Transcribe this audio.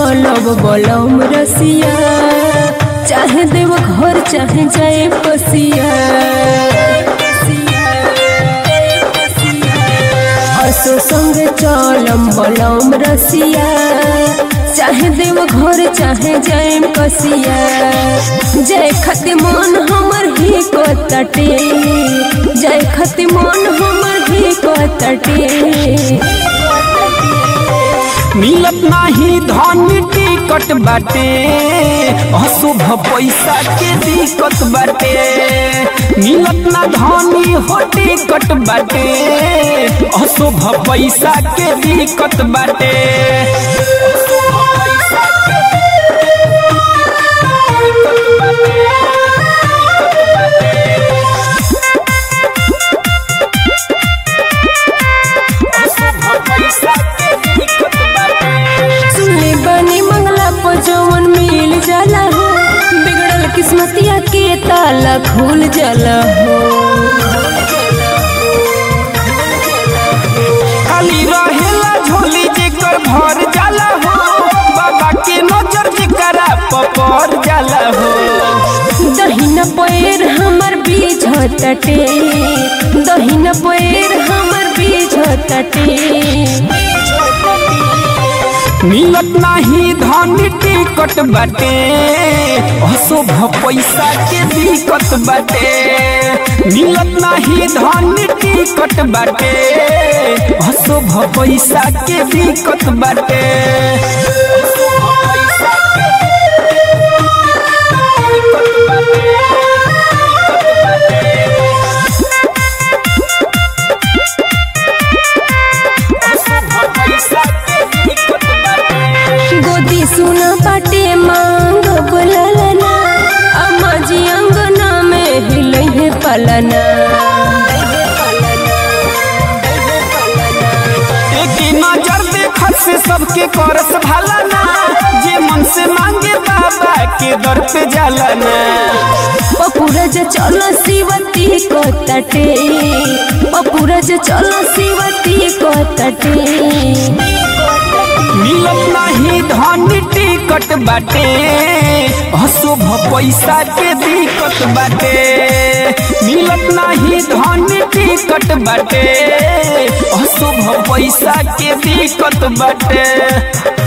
चलब बलम रसिया चाहे देव घर चाहे जाए पसिया असो संग चलम बलम रसिया चाहे देव घर चाहे जाए कसिया जय खति मन हमर ही को तटे जय खति मन हमर ही को तटे मिलत नाही धन टिकट बाटे अशुभ पैसा के दिक्कत बाटे मिलत ना धनी हो टिकट बाटे अशुभ पैसा के दिक्कत बाटे सुने बनी मंगला को जवन मिल जाला हो बिगड़ल किस्मतिया के ताला खुल जाला हो खाली रहेला झोली जेकर भर जाला हो बाबा के नजर जेकरा पपर जाला हो दहिना पैर हमर बीज तटे दहिना पैर हमर बीज तटे मिलत नाही धन टिकट बाटे अशुभ पैसा के दिक्कत बाटे मिलत नाही धन टिकट बाटे अशुभ पैसा के दिक्कत बाटे गोदी सुना पाटे मांग बुललना अम्मा जी अंगना में हिलै है पलना एक नजर देखत से सबके करस भाला ना जे मन से मांगे बाबा के दर पे जाला ना पपुरज चलो शिवती को तटे पपुरज चलो शिवती को तटे मिलत नाही धन टिकट बाटे अशुभ पैसा के दिक्कत बाटे मिलत नाही धन टिकट बाटे अशुभ पैसा के दिक्कत बाटे